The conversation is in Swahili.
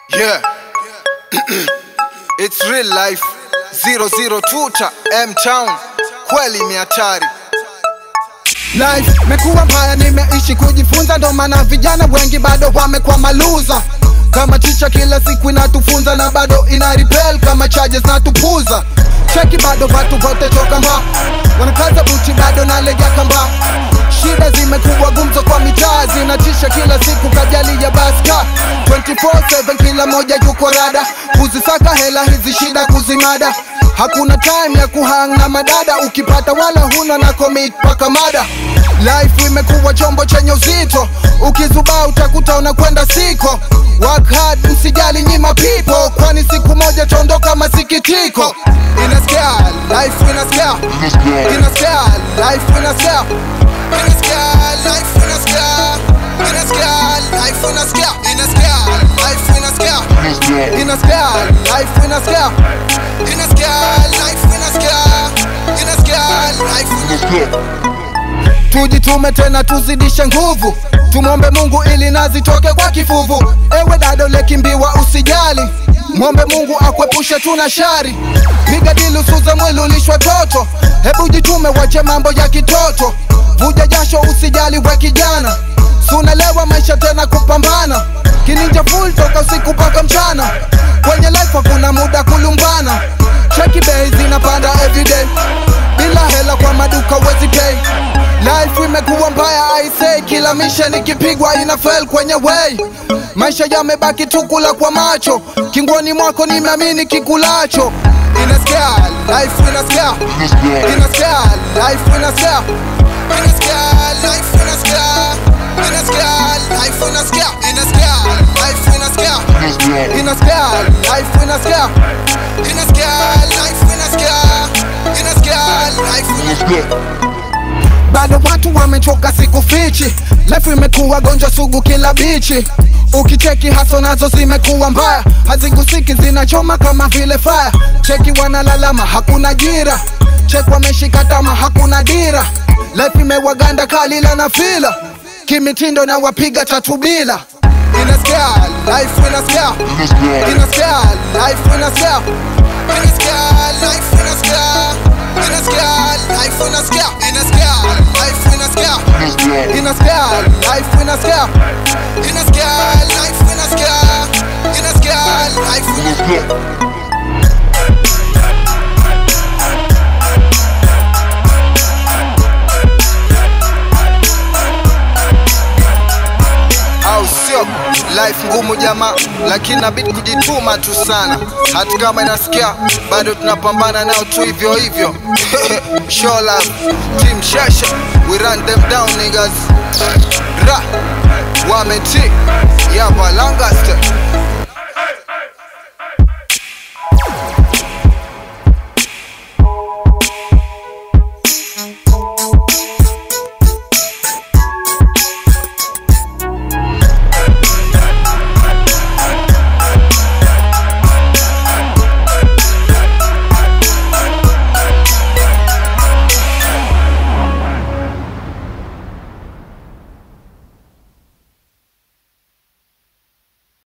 Yeah. It's real life. 002 cha M-Town. Kweli ni hatari. Life mekuwa mbaya, nimeishi kujifunza, ndo maana vijana wengi bado wamekuwa maluza. Kama ticha kila siku inatufunza na bado ina repel kama charges natupuza. Cheki bado watu wote toka mba wanakaza buti bado nalegea kamba. Shida zimekuwa gumzo kwa mitaa, zinatisha kila siku kajali ya baska 24/7 kila moja yuko rada, kuzisaka hela hizi shida kuzimada Hakuna time ya kuhang na madada, ukipata wala huna na commit paka mada. Life imekuwa chombo chenye uzito, ukizubaa utakuta unakwenda siko. Work hard, msijali nyima people, kwani siku moja taondoka masikitiko. Inasikia life inasikia, inasikia life inasikia, inasikia life inasikia, inasikia life inasikia, inasikia life inasikia, inasikia life inasikia, inasikia life inasikia, inasikia life inasikia tujitume tena tuzidishe nguvu tumwombe mungu ili nazitoke kwa kifuvu ewe dado lekimbiwa usijali mwombe mungu akwepushe tuna shari piga dili usuze mwili ulishwa toto hebu jitume wache mambo ya kitoto vuja jasho usijali we kijana sunalewa maisha tena kupambana kininja full toka usiku mpaka mchana kwenye life hakuna muda kulumbana cheki bei zinapanda everyday bila hela kwa maduka wezi pay Life imekuwa mbaya I say, kila misha nikipigwa ina fail kwenye way. Maisha yamebaki tu kula kwa macho, kingoni mwako nimeamini kikulacho. Inasikia life inasikia, inasikia life inasikia, inasikia life inasikia, inasikia life inasikia, inasikia life inasikia, inasikia life inasikia, inasikia life inasikia, inasikia life inasikia bado watu wamechoka siku fichi life imekuwa gonjwa sugu kila bichi ukicheki haso nazo zimekuwa mbaya hazigusiki zinachoma kama vile fire cheki wanalalama hakuna jira cheki wameshika tama hakuna dira life imewaganda kalila na fila kimitindo na wapiga tatu bila inasikia life inasikia inasikia life inasikia inasikia life inasikia inasikia life inasikia inasikia life inasikia inasikia life inasikia inasikia life inasikia inasikia life inasikia au sio? Life ngumu jamaa, lakini nabidi kujituma tu sana. Hata kama inasikia bado tunapambana nao tu hivyo hivyo. Show love, team Shasha, we run them down niggas. Ra, wameti, yapa Lancaster.